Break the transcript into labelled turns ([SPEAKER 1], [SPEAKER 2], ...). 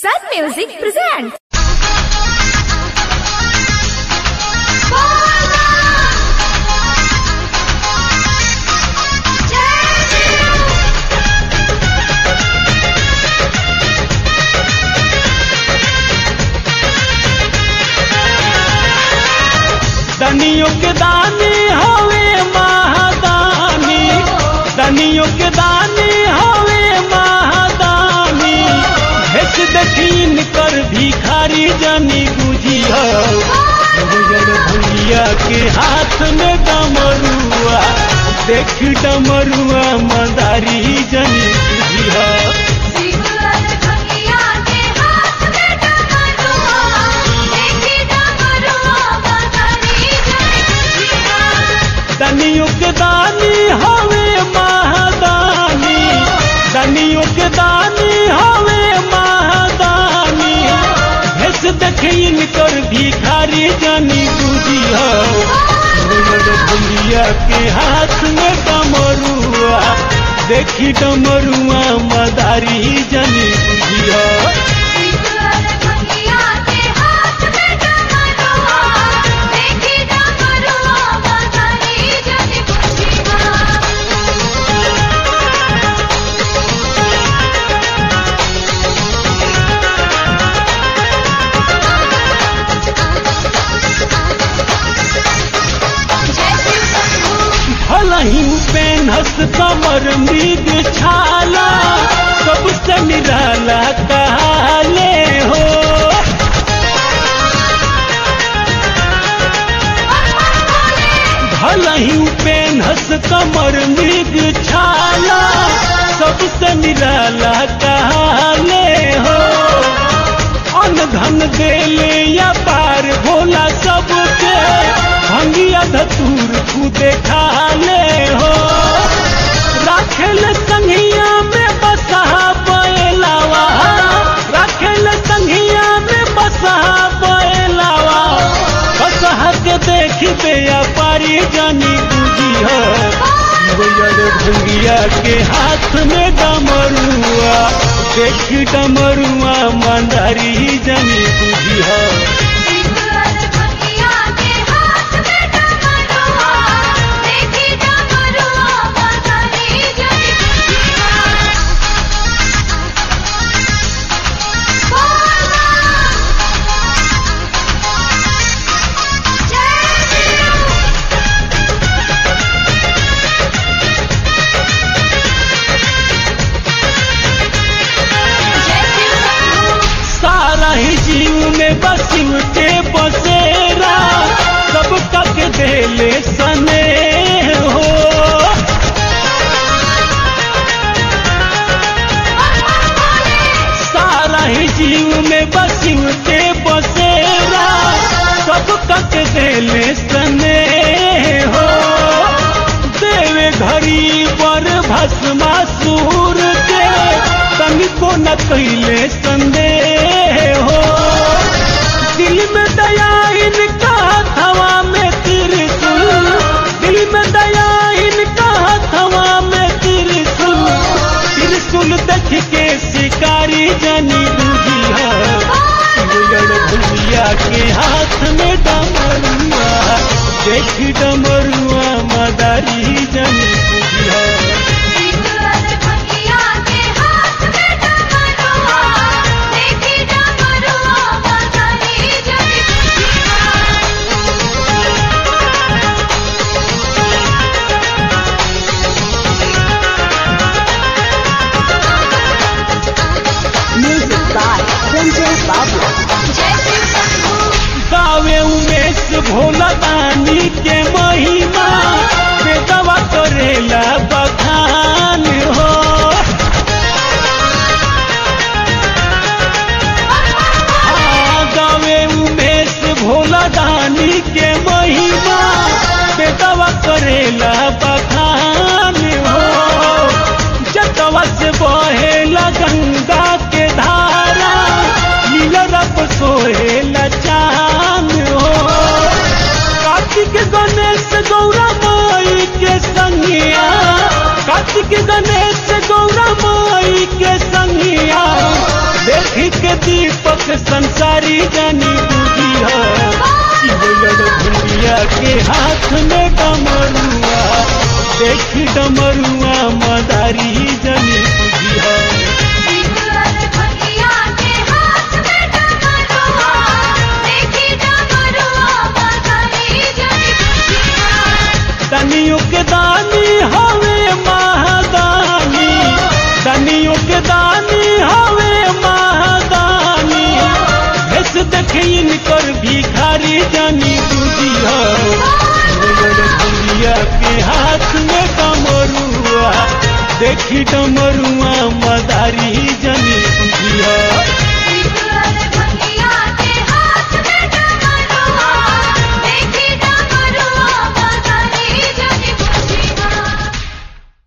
[SPEAKER 1] Sun Music presents.
[SPEAKER 2] दनियों के दानी हवे महादानी दनियों के दानी हवे महादानी भेज देखीन कर भिखारी जनी गुजिया भैया के हाथ में डमरुआ देख डमरुआ मदारी जनी गुजिया दनियों के दानी हवे महादानी दनियों के दानी हवे महादानी भेस देखीन कर भिखारी जानी बुझिया भैया के हाथ में डमरुआ देखी डमरुआ मदारी जानी बुझिया भलही पेनहस कमर मृग छाला सबसे निराला कहाले हो भलही पेनहस कमर मृग छाला सबसे निराला कहाले हो अन धन देले या पार भोला सबके भंगिया धतूर खुदे खाले हो राखेल संघिया में बसा बैलावा राखेल संघिया में बसा बैलावा बसहा के देखी बे पारी जानी बुझी हो भंगिया के हाथ में डमरुआ देख डमरुआ मंदारी जानी बुझी हो सारा ही जीव में बसिव के बसेरा सब तक देले सने हो सारा ही जीव में बसिव के बसेरा सब तक देले सने हो देवे घड़ी पर भस्मा सूर के तनिको न कैले संदेह हो दिल में दया इनका हथवा में त्रिशूल दिल में दया इनका हथवा में त्रिशूल त्रिशूल देख के शिकारी जनी बुझिया भैया के हाथ में डमरुआ देख डमरुआ मदारी जनी बुझिया
[SPEAKER 1] Music by Ranjay Babu.
[SPEAKER 2] गावे उमेश भोला दानी के महिमा बेदवा करेला बखान हो हाँ, गावे उमेश भोला दानी के महिमा बेदवा करेला बखान हो जतवा से बहेला गंगा के धारा नीला रब सोहेला चांद हो कार्तिक गणेश गौरा माई के संगिया कार्तिक गणेश गौरा माई के संगिया देख के के दीपक संसारी जानी बुझी भूलिया के हाथ में डमरुआ देखी डमरुआ मदारी जानी बुझी दनियों के दानी हवे महादानी दनियों के दानी हवे महादानी भेस देखे इनकर भिखारी जानी दूजी भूलिया के हाथ में डमरुआ देखी डमरुआ मदारी जानी बुझिया